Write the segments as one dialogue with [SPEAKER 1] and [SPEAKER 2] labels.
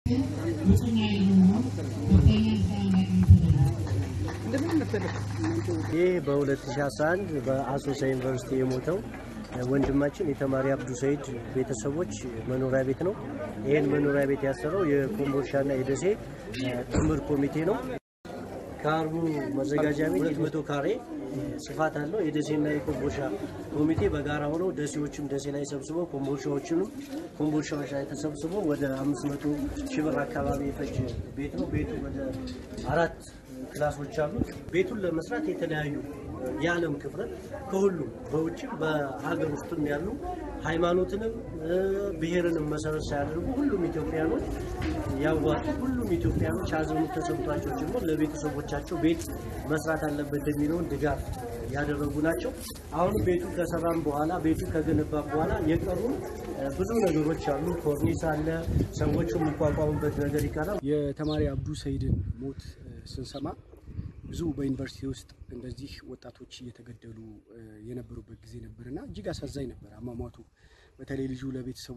[SPEAKER 1] እውቅና የሆነው ከፍተኛ ምስጋና ያቀርብልናል።
[SPEAKER 2] ይህ በ2011 በአሶሳ ዩኒቨርሲቲ የሞተው ወንድማችን የተማሪ አብዱ ሰይድ ቤተሰቦች መኖሪያ ቤት ነው። ይህን መኖሪያ ቤት ያሰረው የኮምቦልቻና የደሴ ጥምር ኮሚቴ ነው። ከአርቡ መዘጋጃ ቤት መቶ ካሬ ስፋት አለው። የደሴና የኮምቦልቻ ኮሚቴ በጋራ ሆነው ደሴዎችም ደሴ ላይ ሰብስበው ኮምቦልቻዎችንም ኮምቦልቻዎች ላይ ተሰብስበው ወደ አምስት መቶ ሺህ ብር አካባቢ የፈጅ ቤት ነው። ቤቱ ወደ አራት ክላሶች አሉት። ቤቱን ለመስራት የተለያዩ የዓለም ክፍረት ከሁሉም በውጭም በሀገር ውስጥም ያሉ ሃይማኖትንም ብሔርንም መሰረት ሳያደርጉ ሁሉም ኢትዮጵያኖች ያዋጡ ሁሉም ኢትዮጵያኖች ሀዘኑ ተሰምቷቸው ጭምር ለቤተሰቦቻቸው ቤት መስራት አለበት የሚለውን ድጋፍ ያደረጉ ናቸው። አሁን ቤቱ ከሰራም በኋላ ቤቱ ከገነባ በኋላ የቀሩ ብዙ ነገሮች አሉ። ኮርኒስ አለ። ሰዎቹ የሚቋቋሙበት ነገር ይቀራል።
[SPEAKER 3] የተማሪ አብዱ ሰይድን ሞት ስንሰማ ብዙ በዩኒቨርሲቲ ውስጥ እንደዚህ ወጣቶች እየተገደሉ የነበሩበት ጊዜ ነበርና እጅግ አሳዛኝ ነበር አሟሟቱ። በተለይ ልጁ ለቤተሰቡ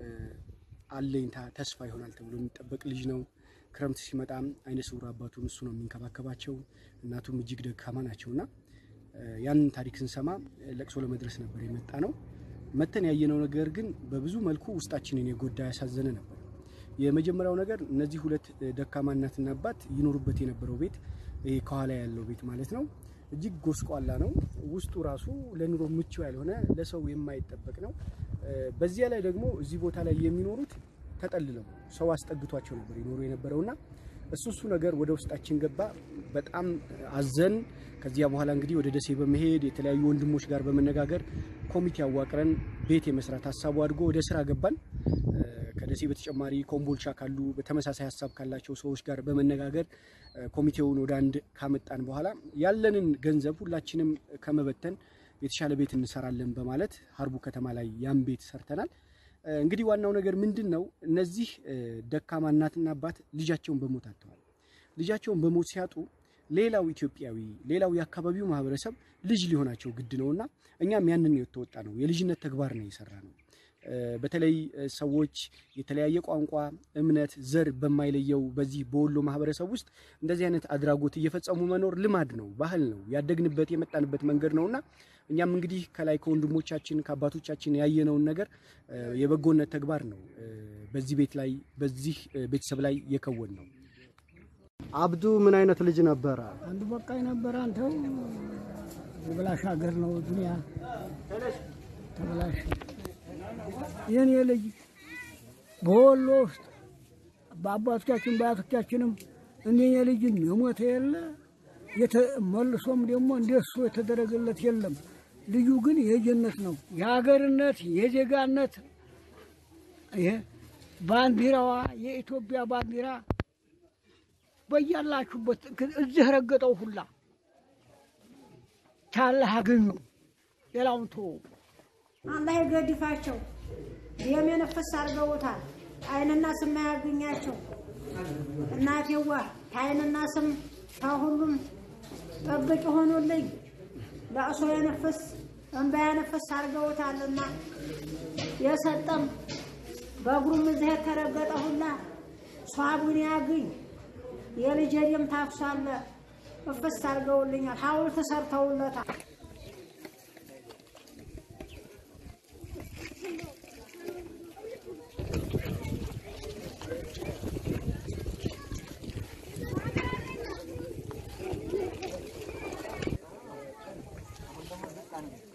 [SPEAKER 3] አለኝታ ተስፋ ይሆናል ተብሎ የሚጠበቅ ልጅ ነው። ክረምት ሲመጣም አይነ ስውር አባቱን እሱ ነው የሚንከባከባቸው፣ እናቱም እጅግ ደካማ ናቸውና ያንን ታሪክ ስንሰማ ለቅሶ ለመድረስ ነበር የመጣ ነው። መተን ያየነው ነገር ግን በብዙ መልኩ ውስጣችንን የጎዳ ያሳዘነ ነበር። የመጀመሪያው ነገር እነዚህ ሁለት ደካማ እናትና አባት ይኖሩበት የነበረው ቤት ይሄ ከኋላ ያለው ቤት ማለት ነው እጅግ ጎስቋላ ነው። ውስጡ ራሱ ለኑሮ ምቹ ያልሆነ ለሰው የማይጠበቅ ነው። በዚያ ላይ ደግሞ እዚህ ቦታ ላይ የሚኖሩት ተጠልለው ሰው አስጠግቷቸው ነበር ይኖሩ የነበረውና እሱ እሱ ነገር ወደ ውስጣችን ገባ። በጣም አዘን። ከዚያ በኋላ እንግዲህ ወደ ደሴ በመሄድ የተለያዩ ወንድሞች ጋር በመነጋገር ኮሚቴ አዋቅረን ቤት የመስራት ሀሳቡ አድጎ ወደ ስራ ገባን። ከደሴ በተጨማሪ ኮምቦልቻ ካሉ በተመሳሳይ ሀሳብ ካላቸው ሰዎች ጋር በመነጋገር ኮሚቴውን ወደ አንድ ካመጣን በኋላ ያለንን ገንዘብ ሁላችንም ከመበተን የተሻለ ቤት እንሰራለን በማለት ሀርቡ ከተማ ላይ ያን ቤት ሰርተናል። እንግዲህ ዋናው ነገር ምንድን ነው? እነዚህ ደካማ እናትና አባት ልጃቸውን በሞት አጥተዋል። ልጃቸውን በሞት ሲያጡ ሌላው ኢትዮጵያዊ ሌላው የአካባቢው ማህበረሰብ ልጅ ሊሆናቸው ግድ ነውና እኛም ያንን የተወጣ ነው የልጅነት ተግባር ነው የሰራ ነው። በተለይ ሰዎች የተለያየ ቋንቋ፣ እምነት፣ ዘር በማይለየው በዚህ በወሎ ማህበረሰብ ውስጥ እንደዚህ አይነት አድራጎት እየፈጸሙ መኖር ልማድ ነው፣ ባህል ነው፣ ያደግንበት የመጣንበት መንገድ ነውና እኛም እንግዲህ ከላይ ከወንድሞቻችን ከአባቶቻችን ያየነውን ነገር የበጎነት ተግባር ነው በዚህ ቤት ላይ በዚህ ቤተሰብ ላይ የከወን ነው።
[SPEAKER 2] አብዱ ምን አይነት ልጅ ነበረ?
[SPEAKER 4] አንዱ በቃኝ ነበረ። አንተው የበላሽ ሀገር ነው ዱንያ ተበላሽ። የኔ ልጅ በወሎ ውስጥ በአባቶቻችን በአያቶቻችንም እኔ የልጅ የሞተ የለ መልሶም ደግሞ እንደሱ የተደረገለት የለም። ልዩ ግን የጀነት ነው የሀገርነት የዜጋነት ይሄ ባንዲራዋ የኢትዮጵያ ባንዲራ በያላችሁበት እዚህ ረገጠው ሁላ ቻለህ አገኙ። ሌላውን ተወው።
[SPEAKER 5] አላህ የገድፋቸው ደም የነፈስ አድርገውታል። አይንና ስም ያገኛቸው እናቴዋ ከአይንና ስም ከሁሉም ጠብቅ ሆኖልኝ ለእሶ የነፈስ እንባ የነፈስ አድርገውታልና የሰጠም በእግሩም እዚህ የተረገጠ ሁላ ሷቡን ያግኝ የልጄ ደም ታፍሷል። እፍስ አድርገውልኛል። ሐውልት ሰርተውለታል።
[SPEAKER 4] አንዴ